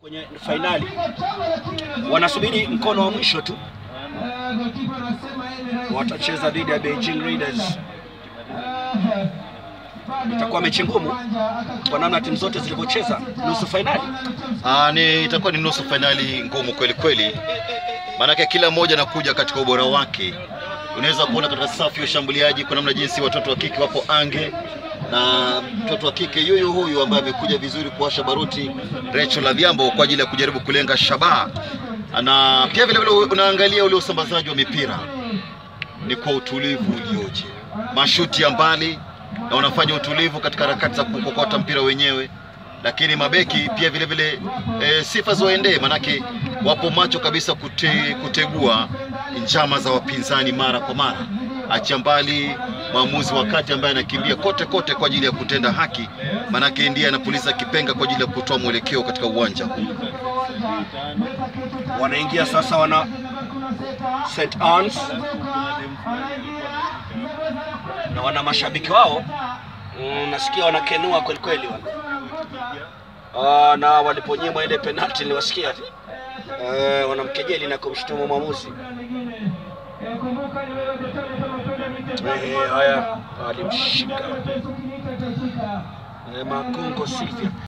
kwenye fainali wanasubiri mkono wa mwisho tu, watacheza dhidi ya Beijing Raiders. Itakuwa mechi ngumu kwa namna timu zote zilivyocheza nusu fainali. Ah, ni itakuwa ni nusu fainali ngumu kweli kweli, maanake kila mmoja anakuja katika ubora wake. Unaweza kuona katika safu ya ushambuliaji kwa namna jinsi watoto wa kike wapo ange na mtoto wa kike yuyu huyu ambaye amekuja vizuri kuwasha baruti Rachel Adhiambo kwa ajili ya kujaribu kulenga shabaha, na pia vile vile unaangalia ule usambazaji wa mipira ni kwa utulivu ulioje, mashuti ya mbali na wanafanya utulivu katika harakati za kukokota mpira wenyewe, lakini mabeki pia vile vile e, sifa ziwaendee, manake wapo macho kabisa kute, kutegua njama za wapinzani mara kwa mara, achia mbali maamuzi wakati ambaye anakimbia kote kote kwa ajili ya kutenda haki, manake ndiye anapuliza kipenga kwa ajili ya kutoa mwelekeo katika uwanja huu. Wanaingia sasa, wana St Anne's na wana mashabiki wao mm, nasikia wanakenua kweli kweli wana. Ah, na waliponyimwa ile penalti niliwasikia eh, wanamkejeli na kumshutumu mwamuzi. Eh, haya alimshika eh, Makongo Silvia